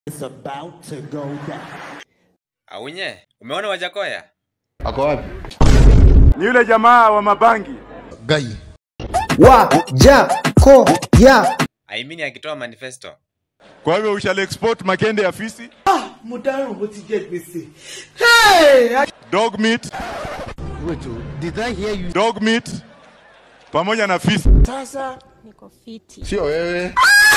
is about to go down. Aunye, umeona Wajakoya? Ako wapi? Ni yule jamaa wa mabangi. Gai. Wajakoya. Aimini akitoa manifesto. Kwa hivyo we shall export makende ya fisi, mo dárò bó ti jẹ gbèsè. dog meat, Wait, oh, did I hear you? dog meat pamoja na fisi. Niko fiti. Sio wewe.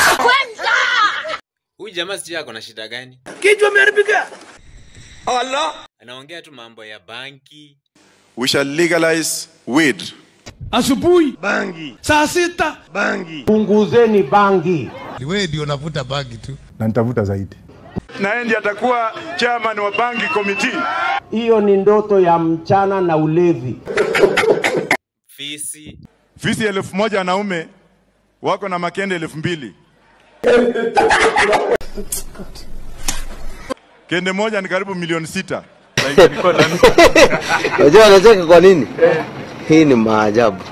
Huyu jamaa sijui ako na shida gani? Kichwa imeharibika. Anaongea tu mambo ya banki. We shall legalize weed. Asubuhi. Bangi. Saa sita. Punguzeni bangi. Ni wewe ndio unavuta bangi tu. Na nitavuta zaidi. Na yeye ndiye atakuwa chairman wa bangi committee. Hiyo ni ndoto ya mchana na ulevi. Fisi. Fisi elfu moja wanaume wako na makende elfu mbili. Kende moja ni karibu milioni sita. Unajua anacheka kwa nini? Hii ni maajabu.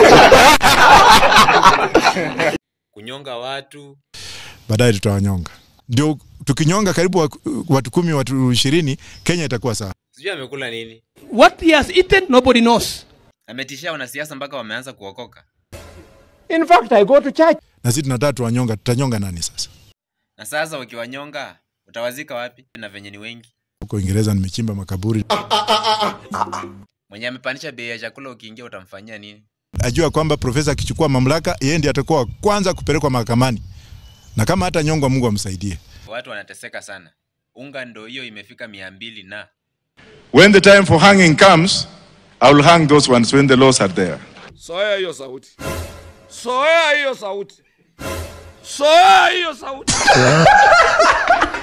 Kunyonga watu. baadaye tutawanyonga. Ndio tukinyonga karibu wa- watu kumi, watu ishirini, Kenya itakuwa sawa. Sijui amekula nini. What he has eaten, nobody knows. Ametishia wanasiasa mpaka wameanza kuokoka. In fact, I go to church. Na sisi tunataka tuwanyonga, tutanyonga nani sasa? Na sasa ukiwanyonga utawazika wapi? Na venye ni wengi. Huko Uingereza nimechimba makaburi. Mwenye amepandisha bei ya chakula ukiingia utamfanyia nini? Ajua kwamba profesa akichukua mamlaka, yeye ndiye atakuwa wa kwanza kupelekwa mahakamani, na kama hata nyongwa, Mungu amsaidie. Watu wanateseka sana. Unga ndo hiyo imefika mia mbili na When the time for hanging comes, I will hang those ones when the laws are there. Soea hiyo sauti. Soea hiyo sauti. Soea hiyo sauti.